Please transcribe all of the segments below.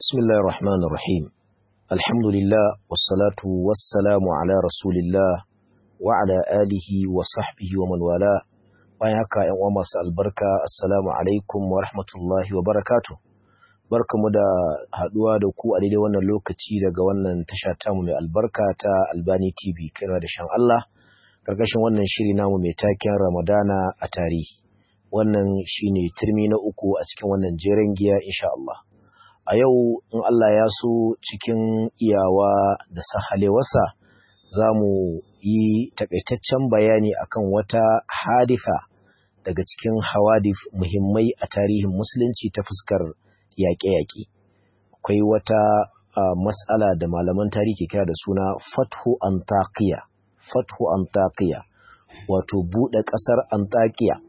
بسم الله الرحمن الرحيم الحمد لله والصلاة والسلام على رسول الله وعلى آله وصحبه ومن والاه bayan haka ‘yan uwa masu albarka assalamu alaikum wa rahmatullahi wa barakatu barkamu da haɗuwa da ku a daidai wannan lokaci daga wannan tasha tamu mai albarka ta albani tv kira da shan Allah karkashin wannan shiri namu mai taken ramadana a tarihi wannan shine turmi na uku a cikin wannan jeren giya insha Allah a yau in Allah ya so cikin iyawa da sahalewarsa za mu yi takaitaccen bayani akan wata hadifa daga cikin hawadif muhimmai a tarihin musulunci ta fuskar yaƙe-yaƙe akwai wata uh, mas'ala da malaman tarihi ke kira da suna fathu antakiya fathu antakiya wato buɗe ƙasar antakiya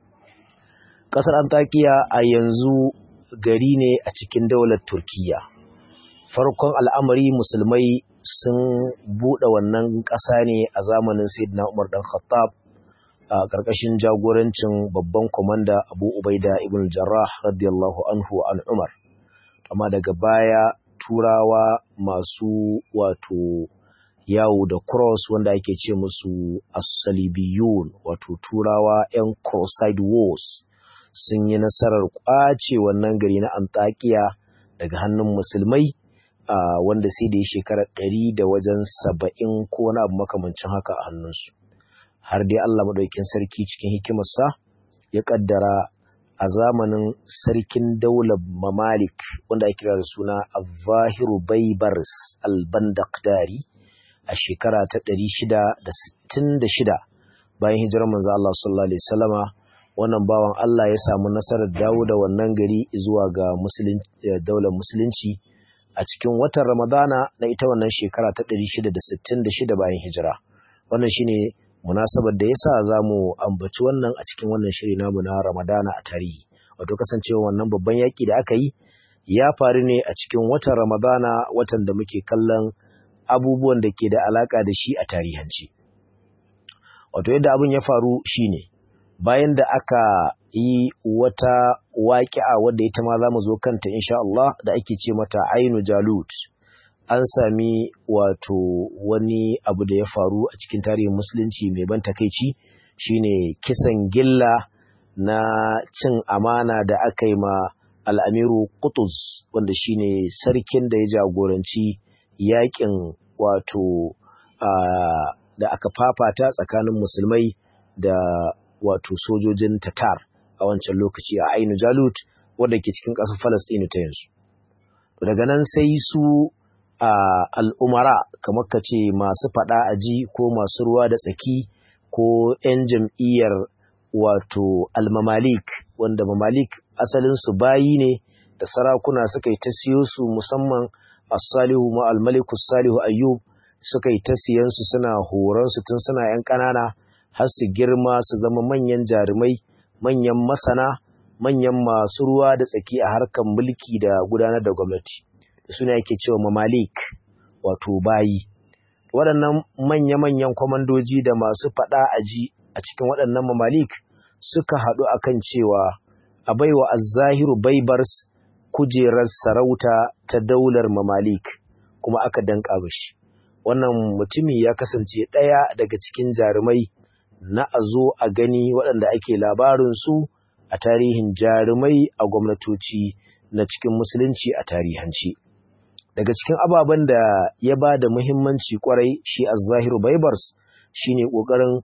ƙasar antakiya a yanzu gari ne a cikin daular Turkiyya. Farkon al'amari musulmai sun buɗe wannan ƙasa ne a zamanin Sayyidina Umar ɗan Khattab a ƙarƙashin jagorancin babban kwamanda Abu Ubaida ibn Jarrah radiyallahu anhu an Umar. Amma daga baya turawa masu wato yawo da cross wanda ake ce musu as-salibiyun wato turawa 'yan cross-side wars sun yi nasarar kwace wannan gari na Antakiya daga hannun musulmai wanda sai da ya shekara ɗari da wajen saba'in ko wani abu makamancin haka a hannunsu har dai Allah maɗaukin sarki cikin hikimarsa ya ƙaddara a zamanin sarkin daular mamalik wanda ake kira da suna Avahiru Baibars al-Bandakdari a shekara ta ɗari shida da sittin da shida bayan hijirar manzo Allah sallallahu alaihi wasallama wannan bawan Allah ya samu nasarar dawo da wannan gari zuwa ga daular musulunci a cikin watan Ramadana na ita wannan shekara ta 666 bayan hijira. Wannan shine munasabar da yasa zamu ambaci wannan a cikin wannan shiri namu na Ramadana a tarihi. Wato kasancewa wannan babban yaki da aka yi ya faru ne a cikin watan Ramadana watan da muke kallon abubuwan da ke da alaka da shi a tarihanci. Wato yadda abin ya faru shine bayan da aka yi wata waƙi'a wadda ita ma za mu zo kanta insha Allah da ake ce mata ainu jalut an sami wato wani abu da ya faru a cikin tarihin musulunci mai ban takaici shine kisan gilla na cin amana da aka yi ma al'amiru Qutuz wanda shine sarkin da ya jagoranci yakin wato da aka fafata tsakanin musulmai da wato sojojin Tatar a wancan lokaci a Ainu Jalut wanda ke cikin ƙasar Falastinu ta yanzu. Daga nan sai su a al'umara kamar ka ce masu faɗa aji ko masu ruwa da tsaki ko ‘yan jam'iyyar wato almamalik wanda mamalik asalinsu bayi ne da sarakuna suka yi ta siyo su musamman as-salihu ma al-malikus salihu ayyub suka yi ta siyansu suna horonsu tun suna ‘yan ƙanana har su girma su zama manyan jarumai manyan masana manyan masu ruwa da tsaki a harkar mulki da gudanar da gwamnati suna yake cewa mamalik wato bayi waɗannan manya-manyan kwamandoji da masu faɗa aji a cikin waɗannan mamalik suka haɗu akan cewa a baiwa azzahiru baibars kujerar sarauta ta daular mamalik kuma aka danƙa mishi wannan mutumi ya kasance ɗaya daga cikin jarumai na a zo a gani waɗanda ake labarinsu a tarihin jarumai a gwamnatoci na cikin musulunci a tarihanci. Daga cikin ababen da ya ba da muhimmanci kwarai shi a zahiru baibars shi ne ƙoƙarin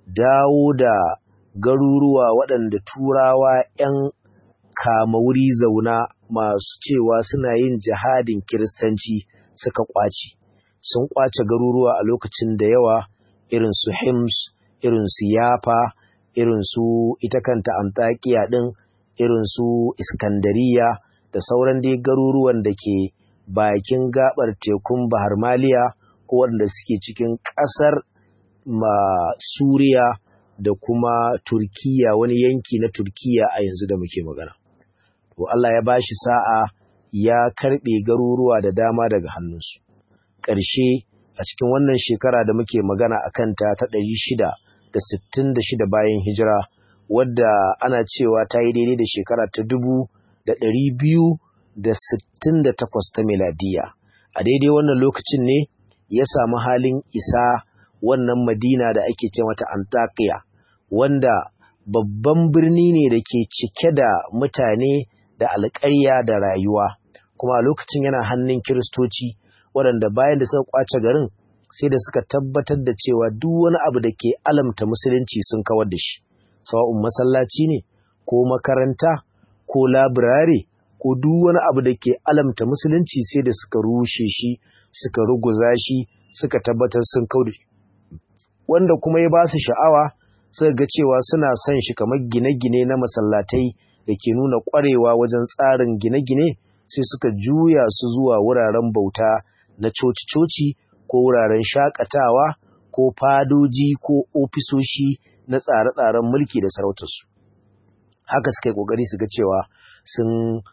dawo da garuruwa waɗanda turawa ‘yan kama wuri zauna masu cewa suna yin jihadin kiristanci suka ƙwace. Sun ƙwace garuruwa a lokacin da yawa irin su Hims, irin su yafa irin su ita kanta antakiya ɗin irin su iskandariya da sauran dai garuruwan da ke bakin gabar tekun bahar maliya ko wanda suke cikin ƙasar ma suriya da kuma turkiya wani yanki na turkiya a yanzu da muke magana to Allah ya bashi sa'a ya karɓe garuruwa da dama daga hannunsu ƙarshe a cikin wannan shekara da muke magana a kanta ta ɗari shida da sittin da shida bayan hijira wadda ana cewa ta yi daidai da shekara ta dubu da ɗari biyu da sittin da takwas ta miladiya a daidai wannan lokacin ne ya samu halin isa wannan madina da ake ce mata antakiya wanda babban birni ne da ke cike da mutane da alƙarya da rayuwa kuma a lokacin yana hannun kiristoci waɗanda bayan da suka kwace garin sai da suka tabbatar da cewa duk wani abu da ke alamta musulunci sun kawar da shi sawa'un masallaci ne ko makaranta ko labirare ko duk wani abu da ke alamta musulunci sai da suka rushe shi suka ruguza shi suka tabbatar sun kau da shi wanda kuma ya ba su sha'awa suka ga cewa suna son shi kamar gine-gine na masallatai da ke nuna ƙwarewa wajen tsarin gine-gine sai suka juya su zuwa wuraren bauta na coci-coci ko wuraren shakatawa ko fadoji ko ofisoshi na tsare-tsaren mulki da sarautarsu haka suka yi ƙoƙari su ga cewa sun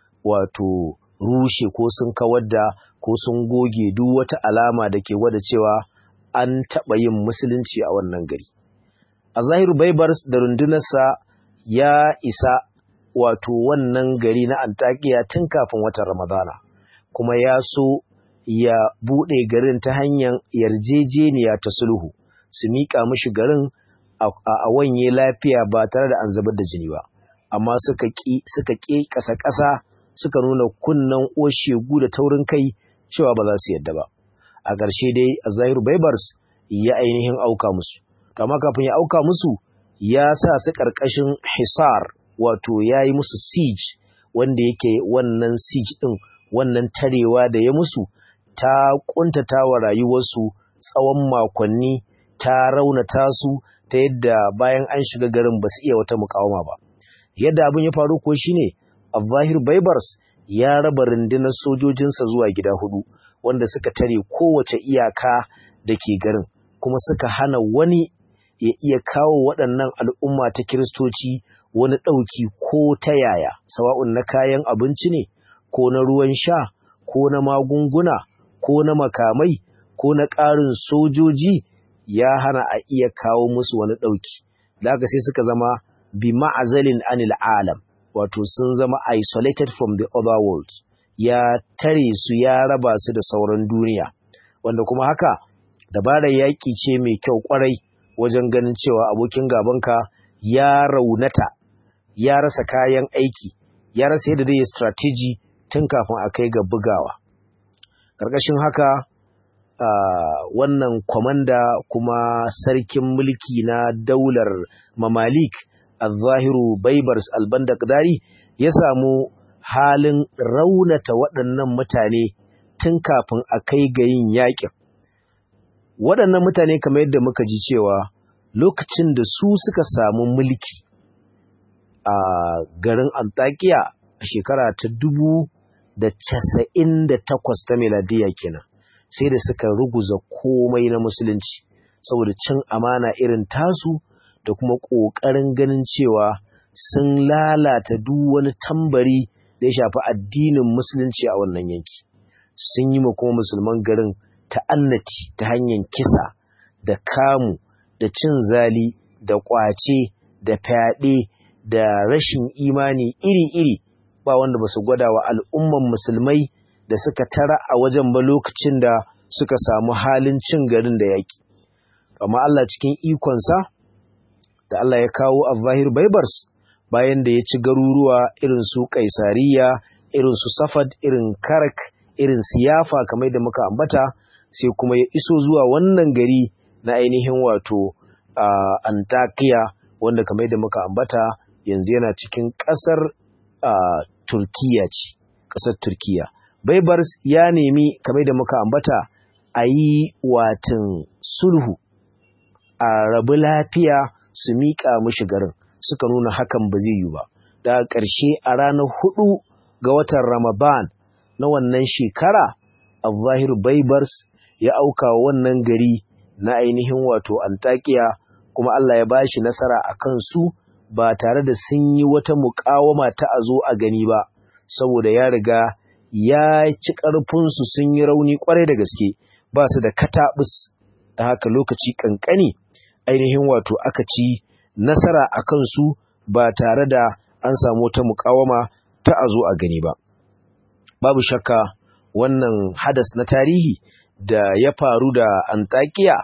wato rushe ko sun kawar da ko sun goge duk wata alama da ke gwada cewa an taɓa yin musulunci a wannan gari a zahiru baibar da rundunarsa ya isa wato wannan gari na antakiya tun kafin watan ramadana kuma ya so ya buɗe garin ta hanyar yarjejeniya ta sulhu su miƙa mishi garin a wanye lafiya ba tare da an zubar da jini ba amma suka ƙi suka ƙi ƙasa-ƙasa suka nuna kunnen oshegu da taurin kai cewa ba za su yadda ba a ƙarshe dai a zahiru baibars ya ainihin auka musu amma kafin ya auka musu ya sa su ƙarƙashin hisar wato ya yi musu siege wanda yake wannan siege ɗin wannan tarewa da ya musu ta ƙuntata wa rayuwarsu tsawon makonni ta raunata su ta yadda bayan an shiga garin ba su iya wata mukawama ba yadda abin ya faru ko shine Al-Zahir Baibars ya raba rundunar sojojinsa zuwa gida hudu wanda suka tare kowace iyaka da ke garin kuma suka hana wani ya iya kawo waɗannan al'umma ta kiristoci wani ɗauki ko ta yaya sawa'un na kayan abinci ne ko na ruwan sha ko na magunguna ko na makamai ko na ƙarin sojoji ya hana a iya kawo musu wani ɗauki da haka sai suka zama bi ma'azalin anil alam wato sun zama isolated from the other world ya tare su ya raba su da sauran duniya wanda kuma haka dabarar yaƙi ce mai kyau ƙwarai wajen ganin cewa abokin gabanka ya raunata ya rasa kayan aiki ya rasa yadda zai yi strategy tun kafin a kai ga bugawa ƙarƙashin haka Uh, wannan kwamanda kuma sarkin mulki na daular mamalik al-zahiru baibars al-bandakdari ya samu halin raunata waɗannan mutane tun kafin a kai ga yin yaƙin waɗannan mutane kamar yadda muka ji cewa lokacin da su suka samu mulki a garin antakiya a shekara ta dubu da casa'in da takwas ta miladiya kenan sai da suka ruguza komai na musulunci saboda cin amana irin tasu da kuma ƙoƙarin ganin cewa sun lalata duk wani tambari da ya shafi addinin musulunci a wannan yanki sun yi ma kuma musulman garin ta'annati ta hanyar kisa da kamu da cin zali da ƙwace da fyaɗe da rashin imani iri-iri ba wanda ba su gwada wa al'umman musulmai da suka tara a wajen ba lokacin da suka samu halin cin garin da yaƙi. Amma Allah cikin ikonsa da Allah ya kawo a zahir Baibars bayan da ya ci garuruwa irin su Kaisariya, irin su Safad, irin Karak, irin Siyafa kamar da muka ambata, sai kuma ya iso zuwa wannan gari na ainihin wato Antakiya wanda kamar da muka ambata yanzu yana cikin ƙasar Turkiya ce, ƙasar Turkiya. Baibars ya nemi kamar da muka ambata a yi watan sulhu a rabu lafiya su miƙa mushi garin suka nuna hakan ba zai yi ba. Da ƙarshe a ranar hudu ga watan Ramadan na wannan shekara, Al-Zahir Baibars ya auka wannan gari na ainihin wato Antakiya kuma Allah ya bashi nasara a kansu ba tare da sun yi wata muƙawama ta a zo a gani ba, saboda ya riga ya ci ƙarfinsu sun yi rauni ƙwarai da gaske ba su da kataɓus da haka lokaci ƙanƙani ainihin wato aka ci nasara a kansu ba tare da an samu ta muƙawama ta a zo a gani ba babu shakka wannan hadas na tarihi da ya faru da Antakiya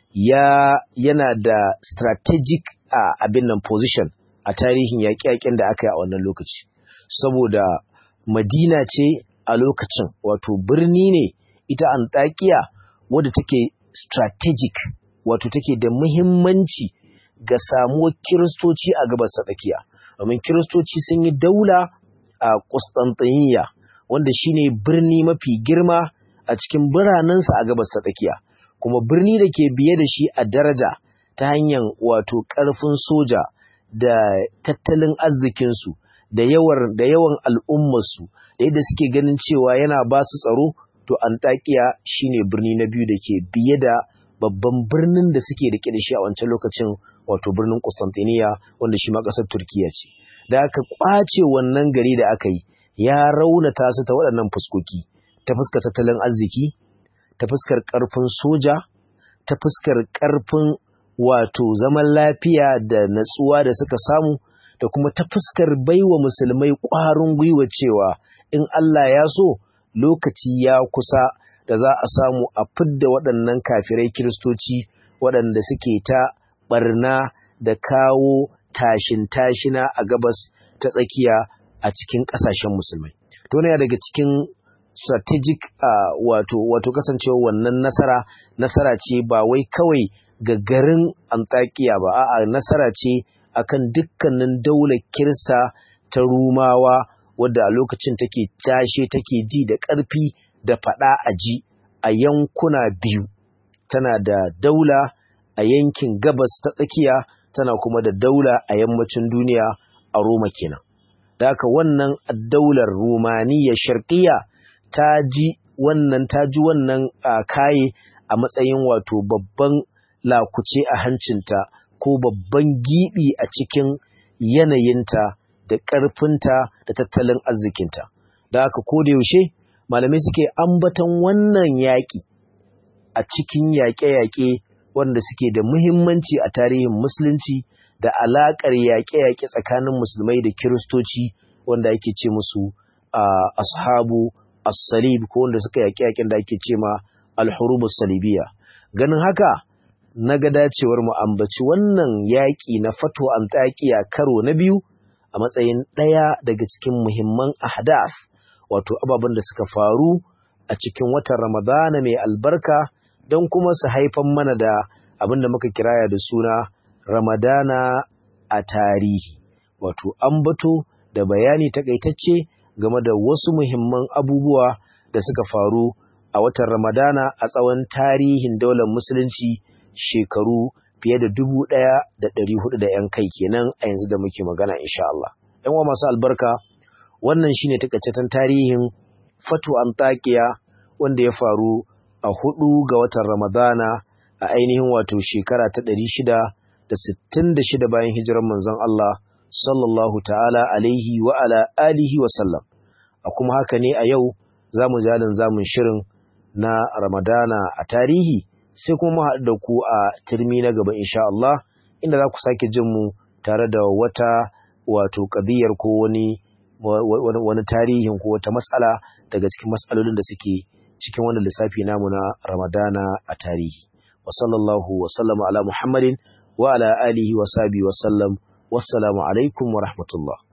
ya yana da strategic a abin nan position a tarihin yaƙe-yaƙen da aka yi a wannan lokaci saboda Madina ce a lokacin wato birni ne ita Antakiya wadda take strategic wato take da muhimmanci ga samuwar kiristoci a gabas ta tsakiya domin kiristoci sun yi daula a Constantinople wanda shine birni mafi girma a cikin biranensa a gabas ta tsakiya kuma birni da ke biye da shi a daraja ta hanyar wato ƙarfin soja da tattalin arzikinsu da yawan da yawan al'ummarsu da yadda suke ganin cewa yana ba su tsaro to Antakiya shine birni na biyu da ke biye da babban birnin da suke da da shi a wancan lokacin wato birnin Constantinople wanda shi ma ƙasar Turkiya ce da aka kwace wannan gari da aka yi ya raunata su ta waɗannan fuskoki ta fuskar tattalin arziki ta fuskar ƙarfin soja ta fuskar ƙarfin wato zaman lafiya da natsuwa da suka samu da kuma ta fuskar baiwa musulmai ƙwarin gwiwa cewa in Allah ya so lokaci ya kusa da za a samu a fidda waɗannan kafirai kiristoci waɗanda suke ta ɓarna da kawo tashin tashina a gabas ta tsakiya a cikin ƙasashen musulmai. To ne daga cikin strategic uh, wato wato kasancewa wannan nasara nasara ce ba wai kawai ga garin Antakiya ba a'a nasara ce akan dukkanin daular Kirista ta Rumawa wadda a lokacin take tashe take ji da ƙarfi da faɗa a ji a yankuna biyu tana da daula a yankin gabas ta tsakiya tana kuma da daula a yammacin duniya a Roma kenan da haka wannan daular Rumaniya sharqiyya ta ji wannan ta ji wannan kaye a matsayin wato babban lakuce a hancinta ko babban gibi a cikin yanayinta da ƙarfinta da tattalin arzikinta da haka ko da yaushe malamai suke ambaton wannan yaƙi a cikin yaƙe-yaƙe wanda suke da muhimmanci a tarihin musulunci da alaƙar yaƙe-yaƙe tsakanin musulmai da kiristoci wanda ake ce musu ashabu as-salib ko wanda suka yaƙe-yaƙen da ake ce ma al-hurubus salibiyya ganin haka na ga dacewar mu ambaci wannan yaƙi na fato antakiya karo na biyu a matsayin ɗaya daga cikin muhimman ahdaf wato ababen da suka faru a cikin watan ramadana mai albarka don kuma su haifan mana da abin da muka kiraya da suna ramadana a tarihi wato ambato da bayani takaitacce game da wasu muhimman abubuwa da suka faru a watan ramadana a tsawon tarihin daular musulunci shekaru fiye da dubu ɗaya da ɗari hudu da ‘yan kai kenan a yanzu da muke magana insha Allah. ‘Yan wa masu albarka wannan shine takaitaccen tarihin fatu antakiya wanda ya faru a hudu ga watan ramadana a ainihin wato shekara ta ɗari shida da sittin da shida bayan hijirar manzon Allah sallallahu ta'ala alaihi wa ala alihi wa sallam a kuma haka ne a yau za mu jalin zamun shirin na ramadana a tarihi sai kuma haɗu da ku a turmi na gaba insha Allah inda za ku sake jin mu tare da wata wato ƙadiyar ko wani wani tarihin ko wata matsala daga cikin matsalolin da suke cikin wannan lissafi namu na Ramadana a tarihi wa sallallahu wa sallama ala Muhammadin wa ala alihi wa sahbihi wa sallam wassalamu alaikum wa rahmatullah